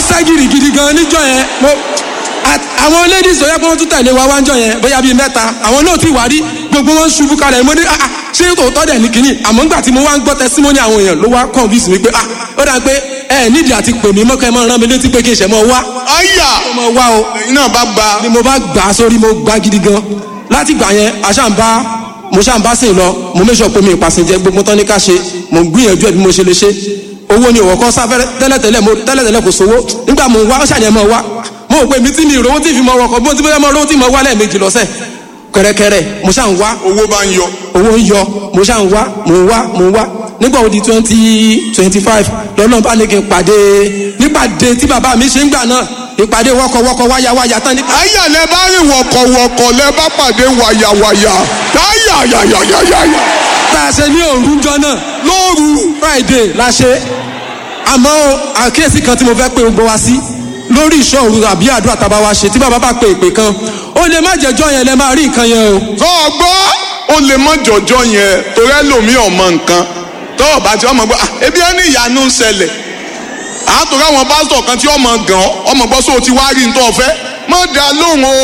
sá gidigidi gan níjọ́ yẹn mo à- àwọn ladies tó yẹ kó wọ́n tún tẹ̀lé wa wá níjọ́ yẹn bóyá bíi mẹ́ta àwọn náà ti wá rí gbogbo wọn ṣubú kalẹ̀ mo ní ah ah, ṣé tòótọ́ dẹ̀ ní kínní àmọ́ ńgbà tí mo wá ń gbọ́ testimony àwọn èèyàn ló wá convince mi pé ah ó dà pé ẹ nídìí àti pè mí mọ́kẹ́ mọ́ rán mi létí pé kí n ṣẹ̀ mọ́ wá àyà mo wá o ẹ̀yin náà bá gba ni mo bá gbà á sórí mo gbà gidi gan láti gbà yẹn aṣáǹbá mo ṣáǹbá sìn lọ mo méṣọ pé mi ìpàsìn jẹ gbogbo tán ní ká ṣe mo gbìyànjú ẹ bí mo ṣe lè ṣe owó ni òwò kan sáfẹ́rẹ́ tẹ́lẹ̀tẹ́lẹ̀ mo tẹ́lẹ̀tẹ́lẹ̀ kò sówó nígbà mo wá ṣàlẹ̀ mọ́ wá mo rò pé mi tí mi ìrówó tí fi mọ ọkọ̀ bó ti bóyá mo rówó tí mo wá lẹ́ẹ̀mejì lọ́sẹ̀ kẹrẹkẹrẹ mo ṣáà ń wá owó bá ń yọ owó ń yọ mo ṣáà ń wá mo ń wá mo ń wá nígbà wo di twenty twenty five lọ́nà bá ní kí n pàdé nípàdé tí bàbá mi ṣe ń gbà náà ìpàdé wọ́kọ̀wọ́kọ̀ wáyáwáyá tán ní. àyà lẹ bá rìn wọ̀kọ̀wọ̀kọ̀ lẹ bá pàdé wàyàwàyà àyà yàyàyàyà tá a ṣe ní òrùjọ náà lóru friday la ṣe àmọ́ o, àkíyèsí kan tí mo fẹ́ pé gbogbo wa sí lórí ìṣọ́ òru àbí àdúrà tábà wa ṣe tí bàbá bá pe ìpè kan ó lè má jẹjọ́ yẹn lẹ máa rí nǹkan yẹn o. tó o gbọ́ ó lè mọ jọjọ yẹn torí ẹlòmíì ọmọ nǹkan tó o bá ti ọmọ gbọ́ "Ah, ebi ẹni ìyanu ń ṣẹlẹ̀ àtòrí àwọn pásítọ̀ kan tí ọmọ gàn ọ́ ọmọ gbọ́ sóò ti wá rí ní tó o fẹ́ mọ̀ dá lóhùn o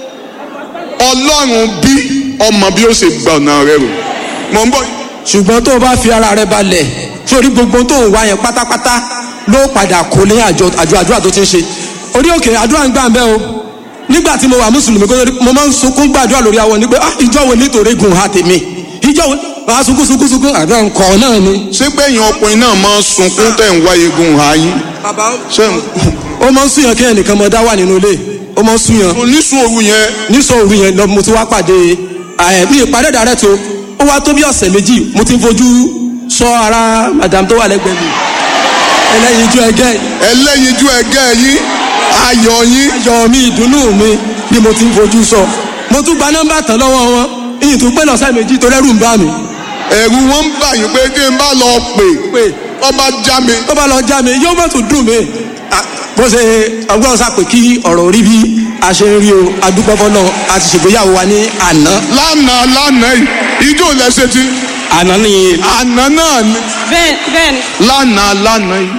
ọlọ́run bí ọmọ bí ó ṣe gbà ọ̀nà rẹ rò mọ̀ ń bọ̀ ṣùgbọ́n tó o bá fi ara rẹ balẹ̀ sórí gbogbo tó ń wá yẹn pátápátá ló padà kó lé àjọ àjọ àdúrà tó ti ń ṣe orí òkè àdúrà ń gbà ń bẹ́ o nígbà tí mo wà mùsùlùmí kó tó di- mo máa ń sunkún gbàdúrà lórí àwọn ni pé ah ìjọ wo nítorí gùn ha tèmi ìjọ wo máa sunkún sunkún sunkún àdúrà ń kọ́ náà ni. ṣé gbẹ̀yìn ọkùnrin náà máa ń sunkún tẹ̀ ń wáyé gun ààyè bàbá ṣé ó máa ń súnyàn kí ẹnìkan mọ dá wà nínú ilé ó máa ń súnyàn oníṣòro yẹn nísọ òru yẹn lọ mo ti wá pàdé ẹ bí ìpàdé dàrẹ́ tó ó wá tó bí ọ̀sẹ̀ méjì mo ti ń fojú sọ ara madam tó wà lẹ́gbẹ̀ẹ́ mi ẹlẹ́yinjú ẹgẹ́ ẹlẹ́yinjú ẹgẹ́ yín ayọ̀ yín ayọ̀ mi ìdùnnú mi ni mo ti ń fojú sọ mo tún gba nọ́mbà tán lọ́wọ́ wọn ìyìn tó pé lọ́sẹ̀ méjì tó rẹ́rù ń bá mi ẹ̀rù wọn ń bà yín pé kí n bá lọ pè pé ọba já mi tó bá lọ já mi yóò mọ̀ tó dùn mí Ah, bó ṣe ọgbọ́n sá pé kí ọ̀rọ̀ rí bí a ṣe ń rí o adúpọ́fọ́ náà a ti ṣègbéyàwó wa ní àná lánàá lánàá yìí ijó lẹ́sẹ̀ tí àná nìyẹn àná náà ni bẹ́ẹ̀ bẹ́ẹ̀ ni. lánàá lánàá yìí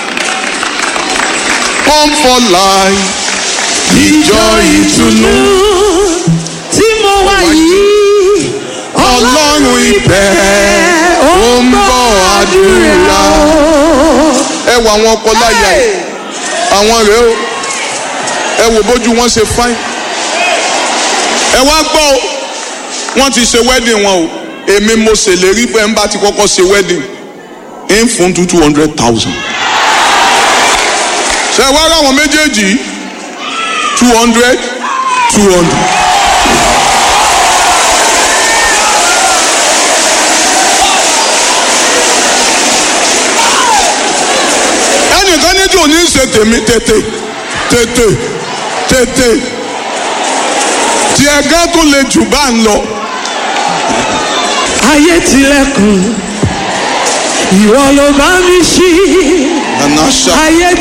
come for life ìjọ ìtùnú tí mo wà yìí ọlọ́run ìbẹ̀ ó ń bọ̀ àdúrà ẹ wo àwọn ọkọ láyà yìí àwọn rèé o ẹ wo bójú wọn ṣe fáìn ẹ wá gbọ́ o wọ́n ti ṣe wedding wọn o èmi mo ṣèlérí pé ń bá ti kọ́kọ́ ṣe wedding ń fún two two hundred thousand ṣe wá ráwọn méjèèjì two hundred two hundred. ẹnìkan ní tí ò ní ṣe tèmi tètè tètè tètè tí ẹgá tó le jù bá ń lọ. ayé tilẹ̀kùn ìwọ ló bá mi ṣí àná ṣá. ayé